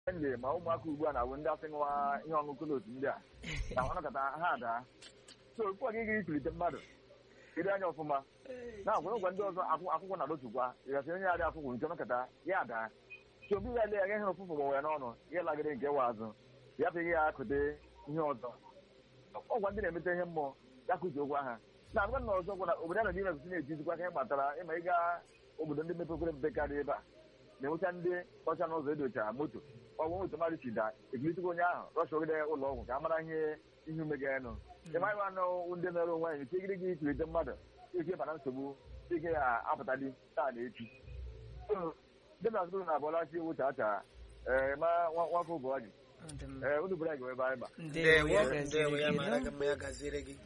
ndị ma ụmụaka ugbu a na-awụ ndị asị ṅụwa ihe ọṅụṅụ n'otu ndị a na nwanakọta ha adaa so okwu a gị ikulite mmadụ iri anya ọfụma na agwa ngwa ndị ọzọ akwụ- akwụkwọ na dotukwa ịgasị onye adị akwụkwọ nke nọkọta ya adaa so obi ya lee ya ihe ụfụfụ gbanwe ya n'ọnụ ya lagịrị nke wa azụ ya pịghị ya akụte ihe ọzọ ọgwa ndị na-emete ihe mmụọ ya kụzi okwu aha na agwa na ọzọ gwara obodo a nọ n'ime kwụsị na-etizikwa ka ihe gbatara ịma ịga obodo ndị mepekwere emepe karịa ebe a na-enwecha ndị ọcha n'ụzọ edochara moto ọgwụ moto mmadụ si da ekilitikwa onye ahụ rọcha ogide ụlọ ọgwụ ka a mara ihe ihe ume ga-enụ ịmaghị anụ ndị mere onwe anyị tigiri gị ikirite mmadụ ike bara nsogbu ike ya apụta dị taa na echi dị na azụrụ na abụọla chi ewu chacha ee ma nwa- nwafọ bụ ọjị Ọ dị mma. ee unu bụrụ anyị ebe anyị ba Ndewo ya ndewo ndewo ya gaziri mara gị gị mma ya gaziere gị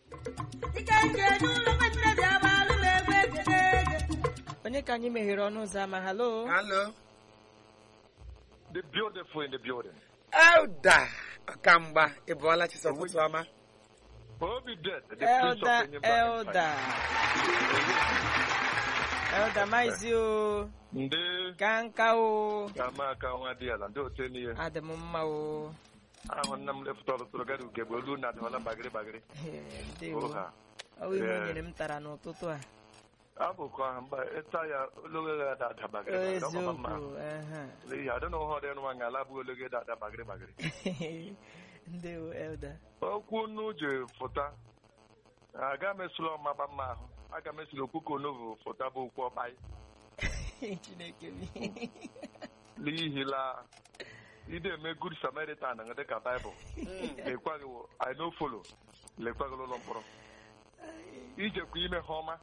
onye ka anyị meghere ọnụ ụzọ ama halo halo the beautiful in the building elda ọkamgba ị bụọla chisa ụtụtụ ọma obi dead the elda elda elda maizi o ndị ka nka o ga-ama aka nwa dị ala ndị otu n'ihe adị m mma o ahụ nna m lefụta ọtụtụrụ gari ugegbe olu na adịmala bagịrị bagịrị Ee, ndewo ụha ọ bụ ihe o Ee. nyere m tara n'ụtụtụ a abụkọ ahụ mgbe ịta ya ologe ya ada ada bagịrị bagịrị ọ mama mma eziokwu aha. n'ihi adị na ụhọ dị nwa nga ala bụ ologe da ada bagịrị bagịrị ndewo elda okwu unu ji fụta aga m esula ọmaba mma ahụ aga m esula okwu ka onovu fụta bụ okwu ọkpai chineke m n'ihi la ide eme good samaritan nga dịka baịbụl lekwaghị i no follow lekwaghị ụlọ mkpọrọ ijekwa ime ha ọma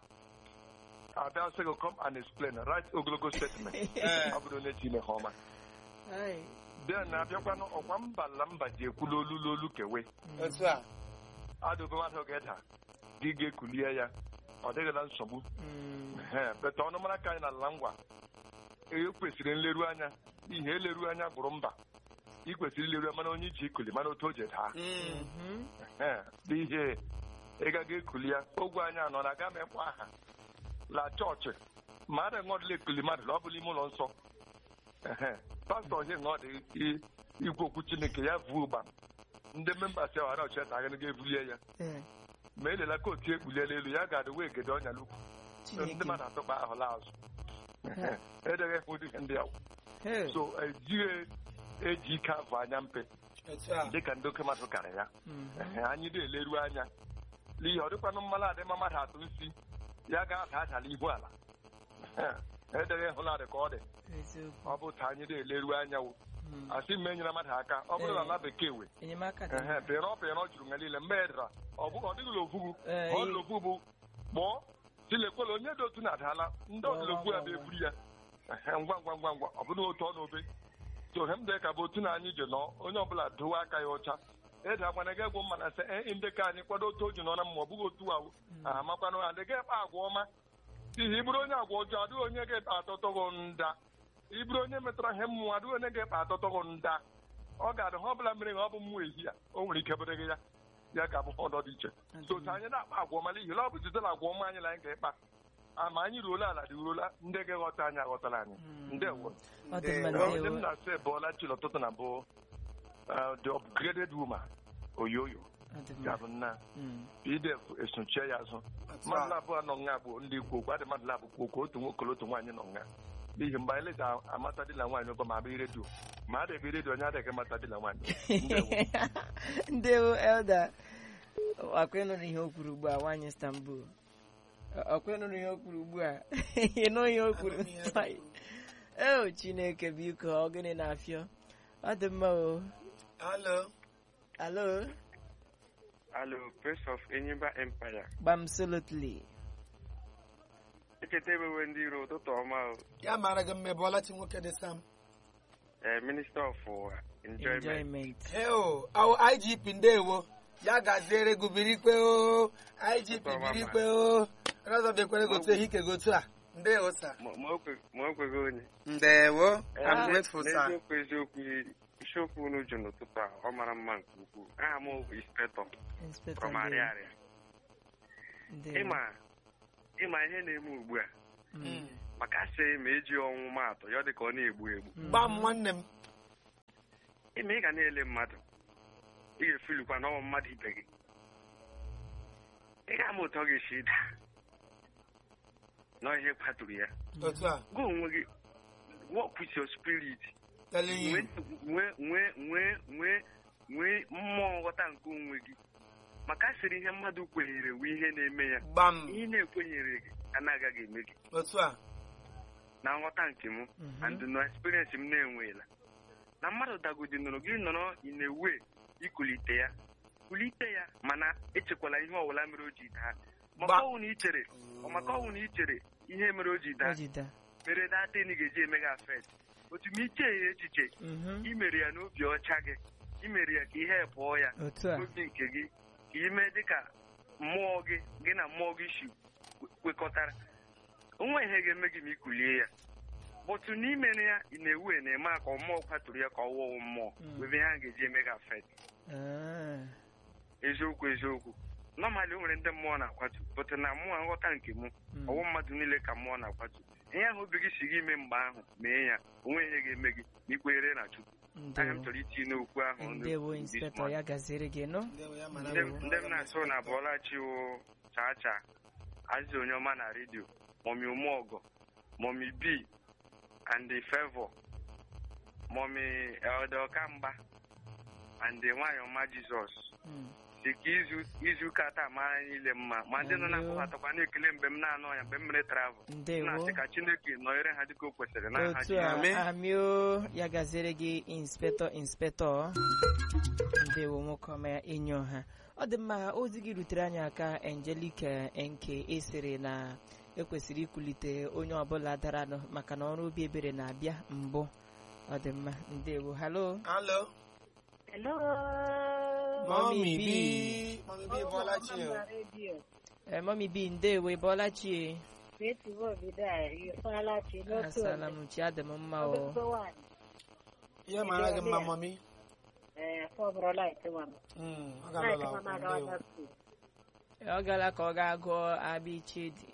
abịa sị gị come and explain write ogologo statement ọ bụrụ onye ji ime ha ọma Ai, den na-abịakwanụ ọkwa mba la mba ji ekwu n'olu n'olu kewe otu a adụbe mmadụ ga-eda gị ga-ekulie ya ọ dịghịla nsogbu mm, Ehe, beta ọnụ mara ka anyị na ala ngwa e kwesịrị nleru anya ihe eleru anya gbụrụ mba ị kwesịrị ileru anya mana onye iji ikuli mana otu o ji daa Mm. mhm. Ehe, bụ ihe ịgaga ekuli ya ogwe anyị anọ na aga m ekwe aha la chọọchị ma a na-enwe ekuli mmadụ na ọ bụla ime ụlọ nsọ Ehe, pastọ ihe na ọ dị i- ikwu okwu chineke ya vuo ụgba ndị memba si ahụ ọchị ta aga ga-ebulie ya Ee, ma elela ka otu ekpuliela elu ya ga-adị wee gede ọnya lukwu ndị chineke mmadụ atụkpa ahụla azụ edeghị ụdị ihe ndị ahụ Hey, so ejighị eji ike avụ anya mpe otu a dịka ndị oke mmadụ kara ya mhm. Ehe, anyị na-eleru anya n'ihi ọ dịkwanụ mmanụ adị mma mmadụ atụ nsi ya ga-ada achala ihu ala Ehe, edeghị hụladị ka ọ dị eziokwu ọ bụ ta anyị na-eleru anya wụ Mm. asị m enyere mmadụ aka ọ bụrụ na ala bekee we enyemaka dị ehe mma. pịrọ pịrọ juru nga niile mgbe edara ọ bụ ọ dịghịla ofugu Ee, ọ ị- dịla ofu bụ kpọọ tilekwela onye dị otu na-adala ndị ọdịla ofu ya bụ eburu ya Ehe, ngwa ngwa ngwa ngwa ọ bụrụ otu ọ n'obe so hem dị ka bụ otu na anyị ji nọ onye ọbụla dowe aka ya ọcha ede akwana ga egwu mma na sị ee ndị ka anyị kwado otu o ji nọ na mma ọ bụghị otu ahụ amakwanụ ha adịghị ekpe agwa ọma n'ihi ịbụrụ onye agwa ọjọọ adịghị onye ga-ekpe atọtọghọ nda ịbụrụ onye metara ihe mmụọ adịghị onye ga-ekpe atọtọghọ nda ọ ga-adị ha ọbụla mere ha ọ bụ mmụọ ehi ya o nwere ike bụrụ gị ya ya ga-abụ ha ọdọ dị iche so ka anyị na-akpa agwa ọma n'ihi na ọ bụ site na agwa ọma anyị na anyị ga-ekpa ama anyị ruola ala dị ruola ndị ga-eghọta anyị aghọtala anyị ndewo ọ dị mma Ndewo. onye m ndewo na-asị ebụọla chi n'ụtụtụ na bụ uh, the upgraded woman oyoyo ọ dị mma ga-abụ nna Mm. idef esochie ya azụ otu mmadụ a abụọ nọ nga bụ ndị ikwu okwu adị mmadụ labụ okwu otu nwoke na otu nwaanyị nọ nga n'ihi mgbe anyị leta amata dị na nwaanyị ụgwọ ma abịa redio ma a debe redio onye adịghị amata dị na nwaanyị Ndewo. ndewo elda ọkwa ịnụrụ ihe o kwuru ugbu a nwaanyị istanbul ọkwa ịnụrụ ihe o kwuru ugbu a ịnụ ihe o kwuru Anụrụ ihe o kwuru. eo chineke biko ọ gịnị na-afịọ ọ dị mma o halo alo Alo, Prince of Enyimba Empire. gbam solotly Echeta ebewe ndị iro ụtụtụ ọma o. ya mara gị mma ị bụọla chi nwoke dị sam Eh, Minister of uh, Enjoyment. enjoyment heo awụ igp ndewo ya gaziere gị birikwe o igp birikwe o razọ bịakwere gotu ehike gotu a ndewo sa Ma ma o kwe- ma o kweghị onye. ndewo Eh, I'm grateful sir N'eziokwu eziokwu isiokwu unu jụ n'ụtụtụ a ọ mara mma nke ukwuu. Aha m bụ Inspector inspector from ndewo Ariaria. ndewo Ịma ịma ihe na-eme ugbu a Mm. maka asị ma eji ọnwụ maatụ ya ọ dị ka ọ na-egbu egbu. Mm. gba m nwanne m ime ị ga na-ele mmadụ ị ga-efilikwa n'ọnwa mmadụ ibe gị ị ga-ama ụtọ ọ ga-esi ịda nọ ihe kpatụrụ ya otu a gwa onwe gị work with your spirit telling you nwee nwee nwee nwee nwee mmụọ nghọta nke onwe gị maka asịrị ihe mmadụ kwenyere wee ihe na-eme ya gbam ihe na-ekwenyere gị anaghị eme gị otu a na nghọta nke m Mhm. and na experience m na-enweela na mmadụ dagodi nọrọ gị nọrọ inewe ikulite ya kulite ya mana echekwala ihe ọbụla mere o ji daa maka Gba- ọnwụ na ichere ọ maka ọnwụ na ichere ihe mere o ji daa ejida mere datin ga-eji eme gị afet otu ma iche ya echiche Mhm. imere ya n'obi ọcha gị imere ya ka ihe pụọ ya otu a obi nke gị ka ime dịka mmụọ gị gị na mmụọ gị si kwe- kwekọtara onwe ihe ga-eme gị ma ikulie ya bụtụ n'ime ya ị na-ewu na-eme ka mmụọ kwaturu ya ka ọ wụọ mmụọ Mm. webe ihe a ga-eji eme gị afet Ah. eziokwu eziokwu nọmalị o nwere ndị mmụọ na-akwatu bụtụ na mmụọ nghọta nke mụ Mm. ọwụ mmadụ niile ka mmụọ na-akwatu ihe ahụ obi gị si gị ime mgbe ahụ mee ya onwe ihe ga-eme gị ma ikwenyere na Chukwu anya m ndewo chọrọ itinye n'okwu ahụ ndewo this inspector morning. ya gaziere gị nọ Ndewo ya mara ndị bụ- ndị m na-asụ na bụọlachi wụ chacha azị onye ọma na redio mọmi ụmụọgọ mọmi b and the favor mọmi elde ọkamgba and the nwaanyị ọma jizọs Mm. si ka izu izu ụka taa mara niile mma ma ndị nọ na-akpọbatakwa na-ekele mgbe m na-anọ ya mgbe m mere travel ndewo na-asị ka chineke nọnyere ha dịka o kwesịrị n'aha otu a Jizọs. Amen. amio ya gaziere gị inspector inspector ndewo nwoke ọma ya enyi ọha ọ dị mma ozi gị rutere anyị aka Angelica nke esere na ekwesịrị ikulite onye ọbụla daranụ maka na ọrụ obi ebere na-abịa mbụ ọ dị mma ndewo halo Hello. Hello. Mommy B. B. Mommy B Bọ́láchi o. Mama Radio. Eh, mọmi bi ndewo ịbọọla chie Beti Obido a ifeala chi n'otu asala m chi adị m mma o Ọgụgụ nwaanyị. Ihe mara gị mma mọmi. Ee, fọbụrụla itewa m. Mm, ọ Naịtị ga-alụla mama akwụkwọ agawa ndewo. na skuul. ọ gara ka ọ ga-agụọ abịa ichedi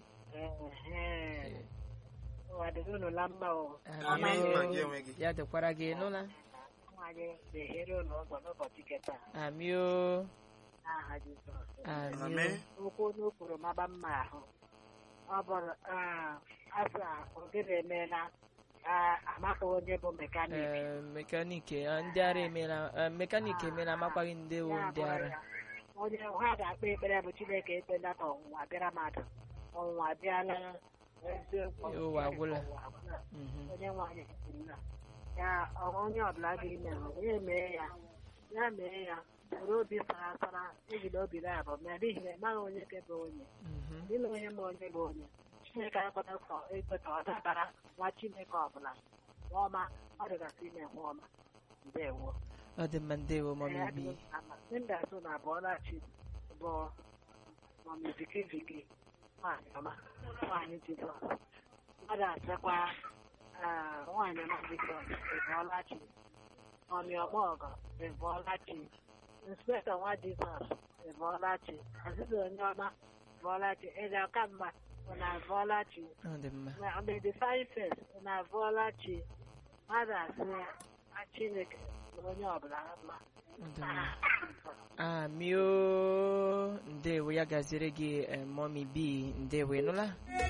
Ehe. Ụwa dịrị unu na mma o. Amen. Amio. Ma gị onwe gị. ya dịkwara gị nụla Nwaanyị na-ehere unu ụzọ n'ụbọchị keta amio n'aha Jizọs. amio Amen. Okwu unu kwuru maba mma ahụ. Ọ bụrụ ah, asa ogene emeela ah, amaghị onye bụ mekanik. Eh, mekaniki eh, ndị ara emela eh, mekaniki emela amakwaghị ndị wo Ya ndị bụrụ ara ya, onye ha ga-akpe ekpere bụ chineke ekpela ka ọnwụnwa bịara mmadụ ọnwụnwa abịala eziokwu Ụwa agwụla. ụwa agwụla. Mhm. onye nwaanyị kwuru na ya ọ- onye ọbụla ga-ime ya mee ya ya mee ya were obi sara asara ejila obi na-abụ mee n'ihi na ịmaghị onye nke bụ onye Mhm. dịla onye ma onye bụ onye chineke akwado sọ ekwe ka ọ dabara nwa chineke ọbụla nwa ọma ọ dịgasị ime nwa ọma ndewo ọ dị mma ndewo mọmi bi Linda so na Bọlachi bụ mọmi viki viki nwaanyị ọma nwaanyị Jizọs mmadụ asịkwa ah, nwaanyị ọma Jizọs ebọlachi mọmi ọmọgọ ebọlachi inspektọ nwa Jizọs ebọlachi azịza onye ọma bọlachi eze ọkamma bụ na bọlachi ọ dị mma on the divine face na bọlachi mmadụ asị "Ah, Chineke na onye ọbụla mma ọ dị mma amio ndewo ya gaziere gị eh, mọmi bi ndewo ịnụla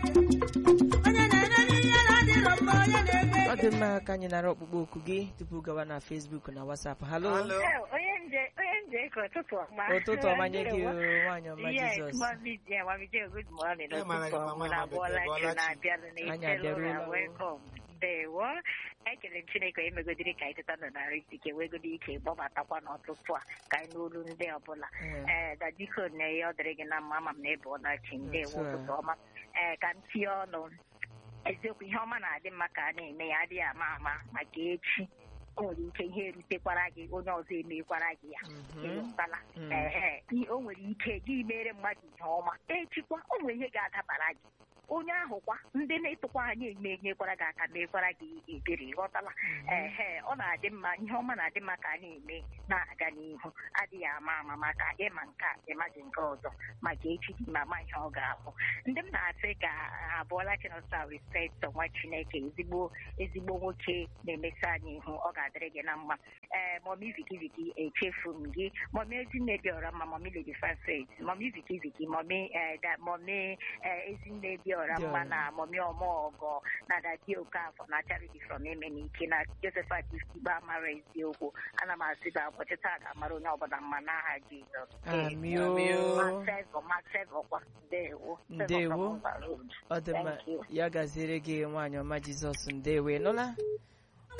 ọ dị mma ka anyị nara ọkpụkpọ oku gị tupu gawa na Facebook na WhatsApp halo Hello. onye nje onye nje ka ụtụtụ ọma ụtụtụ ọma nye gị o, nwaanyị ọma Yes, Jizọs Mommy Jane, Mommy Jane, good morning. Eh, mara gị Ụtụtụ mama, ọma na mama, Bọla bekee, Chi Bọla Chi. na-abịanụ Anyị n'Ichelu abịaruola na o. welcome. Ndewo. Ekele m Chineke onye megodiri ka anyị teta nọ na ike wegodi ike gbọbatakwa n'ọtụtụ a ka anyị n'olu ndị ọbụla Eh, ee da biko na ihe ọ dịrị gị na mma ama m na ebe ọ na-achị ndewo Otu a. ụtụtụ ọma ee ka m tie ọnụ eziokwu ihe ọma na-adị mma ka a na-eme ya adịghị ama ama maka echi o nwere ike ihe erutekwara gị onye ọzọ emekwara gị ya mhm. ịghọtala Mm. ehe i- o nwere ike gị mere mmadụ ihe ọma echikwa o nwere ihe ga-adabara gị onye ahụ kwa ndị na-etokwa anyị eme nyekwara gị aka mekwara gị ebere ghọtala ehe ọ na-adị mma ihe ọma na-adị mma ka a na-eme na-aga n'ihu adịghị ama ama maka ịma nke a ịmaji nke ọzọ maka echi dị ma ma ihe ọ ga-abụ ndị m na-asị ka abụọla chinọsa respekt nwa chineke ezigbo ezigbo nwoke na-emesi anyị ihu ọ ga-adịrị gị na mma ee mọmi viki viki echefu m gị mọmi ezinne dị ọra mma mọmi lady francis mọmi viki viki mọmi eh, da- mọmi eh, ezinne dị ọra Dị mma ọra. na mọmi ọmọọgọ na dadi okafọ na charity from emenike na josephat iftigba amara eziokwu ana m asị gị ụbọchị taa ga-amara onye ọbụla mma n'aha jizọs amio Masevọ, Masevọ kwa. Ndewo. Favour Ndewo. from Mba Road. ọ dị mma Thank you. ya gaziere gị nwaanyị ọma jizọs ndewe nụla